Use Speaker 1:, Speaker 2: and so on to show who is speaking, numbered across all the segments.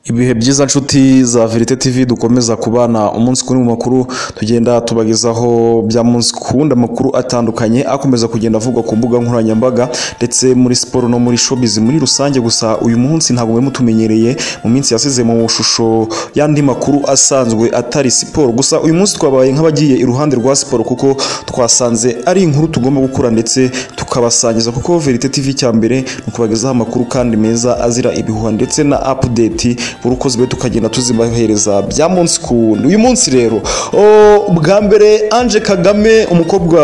Speaker 1: Ibihe byiza nshuti za Verite TV dukomeza kubana umunsi kuri mu makuru tugenda tubagezaho bya munsi kuwundi amakuru atandukanye akomeza kugenda avugwa ku mbuga nkoranyambaga ndetse muri siporo no muri showbiz muri rusange gusa uyu munsi ntabwo mwari mutumenyereye mu minsi yasize mu shusho y'andi makuru asanzwe atari siporo gusa uyu munsi twabaye nk'abagiye iruhande rwa siporo kuko twasanze ari inkuru tugomba gukora ndetse tukabasangiza kuko Verite TV cya mbere ni ukubagezaho amakuru kandi meza azira ibihuha ndetse na update buri uko zibaye tukagenda tuzibahereza bya munsi ku wundi uyu munsi rero o, bwa mbere Ange Kagame umukobwa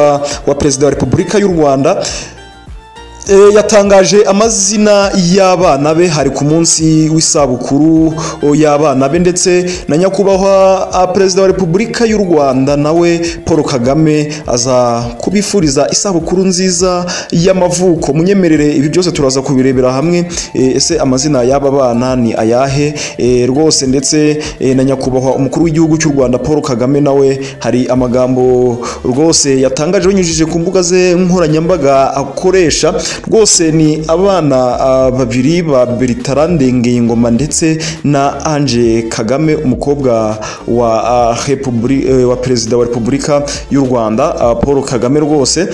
Speaker 1: wa perezida wa Repubulika y'u Rwanda E, yatangaje amazina y'abana be hari ku munsi w'isabukuru o, y'abana be ndetse na nyakubahwa a, perezida wa repubulika y'u rwanda nawe paul kagame aza kubifuriza isabukuru nziza y'amavuko munyemerere ibi byose turaza kubirebera hamwe E, ese amazina y'aba bana ni ayahe E, rwose ndetse e, na nyakubahwa umukuru w'igihugu cy'u rwanda paul kagame nawe hari amagambo rwose yatangaje binyujije ku mbuga ze nkoranyambaga akoresha rwose ni abana ah, babiri ba Bertrand Ngengoma ndetse na Ange Kagame umukobwa wa ah, Repubuli- eh, wa perezida wa Repubulika y'u Rwanda ah, Paul Kagame rwose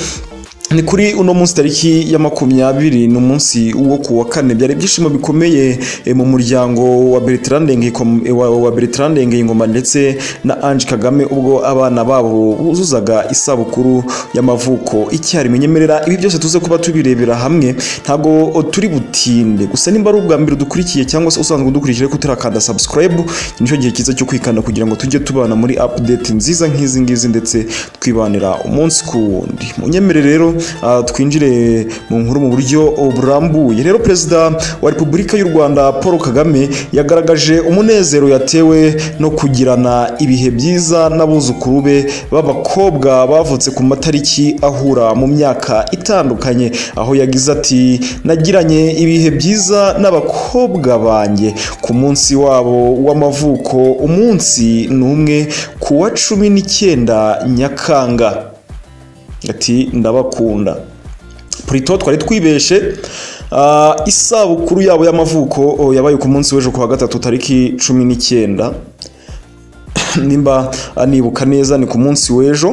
Speaker 1: ni kuri uno munsi tariki ya makumyabiri ni umunsi wo ku wa kane byari ibyishimo bikomeye eh, mu muryango wa Bertrand Ngengoma- eh, wa- wa Bertrand Ngengoma ndetse na Ange Kagame ubwo abana babo buzuzaga isabukuru y'amavuko icyarimwe nyemerera ibi byose tuze kuba tubirebera hamwe ntabwo turi butinde gusa nimba ari ubwa mbere dukurikiye cyangwa se usanzwe udukurikije ko turakanda subscribe ni cyo gihe cyiza cyo kwikanda kugira ngo tujye tubana muri update nziza nk'izi ngizi ndetse twibanira umunsi ku wundi munyemere rero ah, twinjire mu nkuru mu buryo burambuye rero perezida wa repubulika y'u rwanda paul kagame yagaragaje umunezero yatewe no kugirana ibihe byiza n'abuzukuru be b'abakobwa bavutse ku matariki ahura mu myaka itandukanye aho yagize ati nagiranye ibihe byiza n'abakobwa banjye ku munsi wabo w'amavuko umunsi ni umwe ku wa cumi n'icyenda nyakanga ati ndabakunda Prito twari twibeshe ah, isabukuru yabo y'amavuko oh, yabaye ku munsi w'ejo ku wa gatatu tariki cumi n'icyenda nimba ah, nibuka neza ni ku munsi w'ejo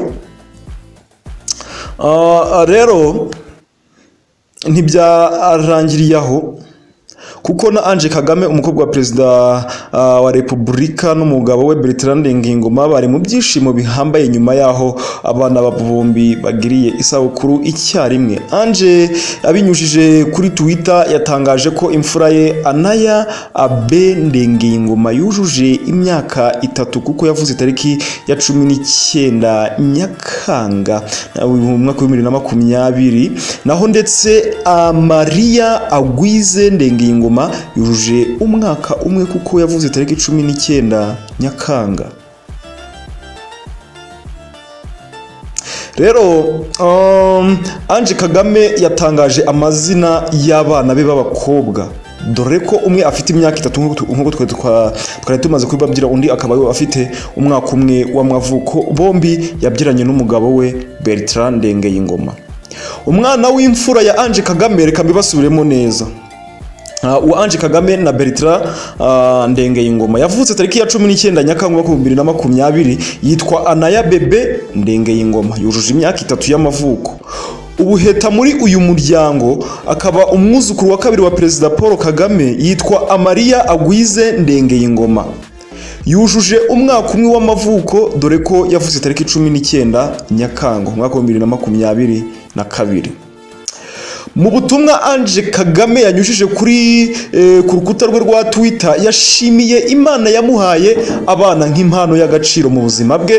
Speaker 1: Ah, ah, rero ntibyarangiriye aho kuko na Ange Kagame umukobwa wa perezida ah, wa Repubulika n'umugabo we Bertrand Ngingoma bari mu byishimo bihambaye nyuma yaho abana ba bombi bagiriye isabukuru icyarimwe Ange abinyujije kuri Twitter yatangaje ko imfura ye Anaya Abende Ngingoma yujuje imyaka itatu kuko yavuze itariki ya cumi n'icyenda Nyakanga na- mu mwaka w'ibihumbi bibiri na makumyabiri naho ndetse ah, Maria Agwize Ndengiyingoma yujuje umwaka umwe kuko yavuze itariki cumi n'icyenda Nyakanga rero um, Ange Kagame yatangaje amazina y'abana be b'abakobwa dore ko umwe afite imyaka itatu nk'uko tu- nk'uko twe twa- twari tumaze kubibabwira undi akaba yo afite umwaka umwe w'amavuko bombi yabyiranye n'umugabo we Bertrand Ndengeyingoma umwana w'imfura ya Ange Kagame reka mbibasubiremo neza Ah, uwa Ange Kagame na Bertrand ah, Ndengeyingoma yavutse tariki ya cumi n'icyenda Nyakanga umwaka w'ibihumbi bibiri na makumyabiri yitwa Anaya Bebe Ndengeyingoma yujuje imyaka itatu y'amavuko ubuheta muri uyu muryango akaba umwuzukuru wa kabiri wa perezida Paul Kagame yitwa Amariya Agwize Ndengeyingoma yujuje umwaka umwe w'amavuko dore ko yavutse tariki cumi n'icyenda Nyakanga umwaka w'ibihumbi bibiri na makumyabiri na kabiri mu butumwa Ange Kagame yanyujije kuri eh, ku rukuta rwe rwa Twitter yashimiye Imana yamuhaye abana nk'impano y'agaciro mu buzima bwe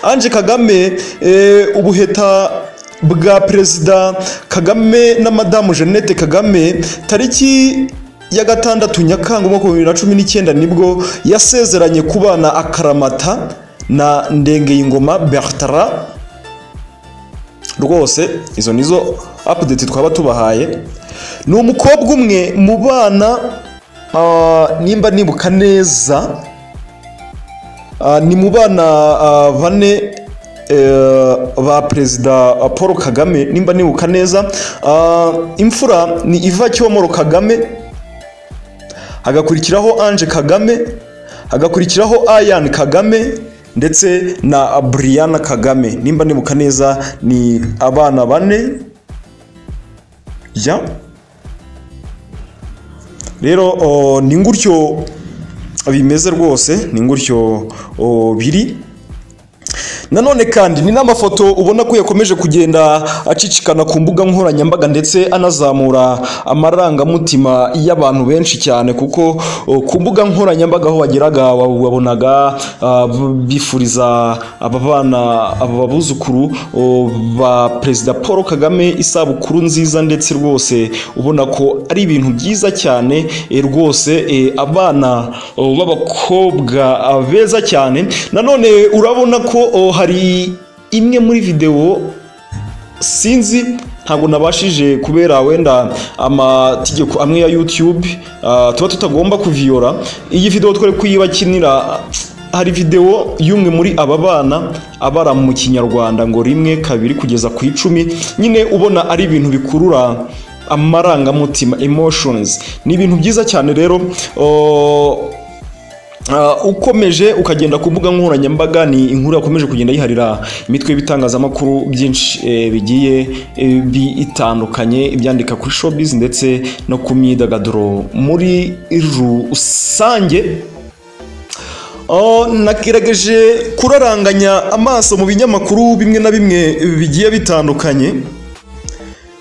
Speaker 1: Ange Kagame eh, ubuheta bwa perezida Kagame na madamu Jeannette Kagame tariki ya gatandatu Nyakanga umwaka wa bibiri na cumi n'icyenda nibwo yasezeranye kubana akaramata na Ndengeyingoma Bertrand rwose izo nizo update twaba tubahaye ni umukobwa umwe mu bana ah, nimba nibuka neza ah, ni mu bana ah, bane eh, ba perezida ah, paul kagame nimba nibuka neza Ah, imfura ni iva cyomoro kagame hagakurikiraho Ange Kagame hagakurikiraho Ayane Kagame ndetse na Brianna Kagame nimba ndibuka neza ni abana bane ya rero o, ni gutyo bimeze rwose ni gutyo o, biri nanone kandi ni n'amafoto ubona ko yakomeje kugenda acicikana ku mbuga nkoranyambaga ndetse anazamura amarangamutima y'abantu benshi cyane kuko uh, ku mbuga nkoranyambaga aho wageraga wa- wabonaga uh, b- bifuriza aba bana aba babuzukuru uh, ba perezida paul kagame isabukuru nziza ndetse rwose ubona ko ari ibintu byiza cyane eh, rwose eh, abana uh, b'abakobwa uh, beza cyane nanone urabona ko uh, hari imwe muri videwo sinzi ntabwo nabashije kubera wenda amategeko amwe ya YouTube ah, tuba tutagomba kuviyora iyi video twari kuyibakinira hari video y'umwe muri aba bana abara mu kinyarwanda ngo rimwe kabiri kugeza ku icumi nyine ubona ari ibintu bikurura amarangamutima emotions ni ibintu byiza cyane rero oh, Uh, ukomeje ukagenda ku mbuga nkoranyambaga ni inkuru yakomeje kugenda yiharira imitwe y'ibitangazamakuru byinshi eh, bigiye eh, bitandukanye ibyandika kuri showbiz ndetse no ku myidagaduro muri rusange Oh, nagerageje kuraranganya amaso mu binyamakuru bimwe na bimwe bigiye bitandukanye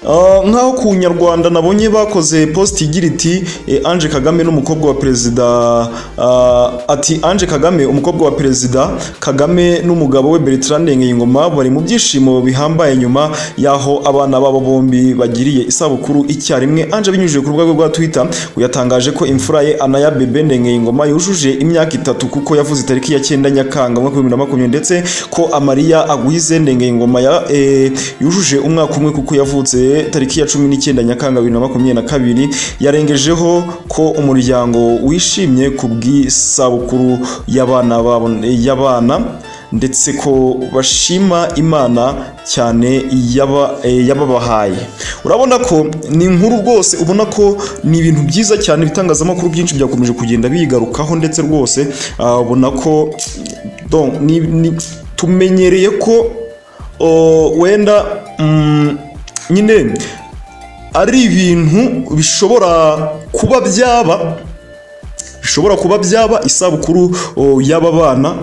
Speaker 1: Ah, nk'aho ku nyarwanda nabonye bakoze post igira iti eh, Ange Kagame n'umukobwa wa perezida ah, ati Ange Kagame umukobwa wa perezida Kagame n'umugabo we Bertrand Ndengiyingoma bari mu byishimo bihambaye nyuma y'aho abana babo bombi bagiriye isabukuru icyarimwe Ange abinyujije ku rubuga rwe rwa Twitter ngo yatangaje ko imfura ye Anaya Bebe Ndengiyingoma yujuje imyaka itatu kuko yavuze itariki ya 9 Nyakanga mu mwaka wa 2020 ndetse ko Amariya Agwize Ndengiyingoma ya eh, yujuje umwaka umwe kuko yavutse tariki ya cumi n'icyenda nyakanga bibiri na makumyabiri na kabiri yarengejeho ko umuryango wishimye ku bw'isabukuru y'abana babo y'abana ndetse ko bashima imana cyane yaba- eh, yababahaye urabona ko ni inkuru rwose ubona ko ni ibintu byiza cyane ibitangazamakuru byinshi byakomeje kugenda bigarukaho ndetse rwose ah, ubona ko donc, ni, ni, tumenyereye ko oh, wenda mm, nyine ari ibintu bishobora kuba byaba bishobora kuba byaba isabukuru o, y'aba bana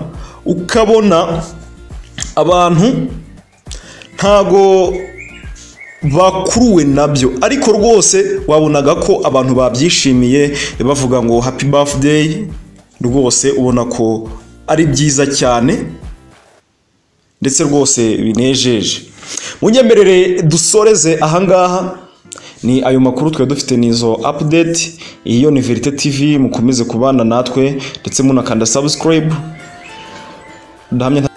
Speaker 1: ukabona abantu ntago bakuruwe nabyo ariko rwose wabonaga ko abantu babyishimiye bavuga ngo happy birthday rwose ubona ko ari byiza cyane ndetse rwose binejeje munyemerere dusoreze ahangaha ni ayo makuru twari dufite nizo update iyo ni verite tv mukomeze kubana natwe ndetse munakanda subscribe ndahamya nta-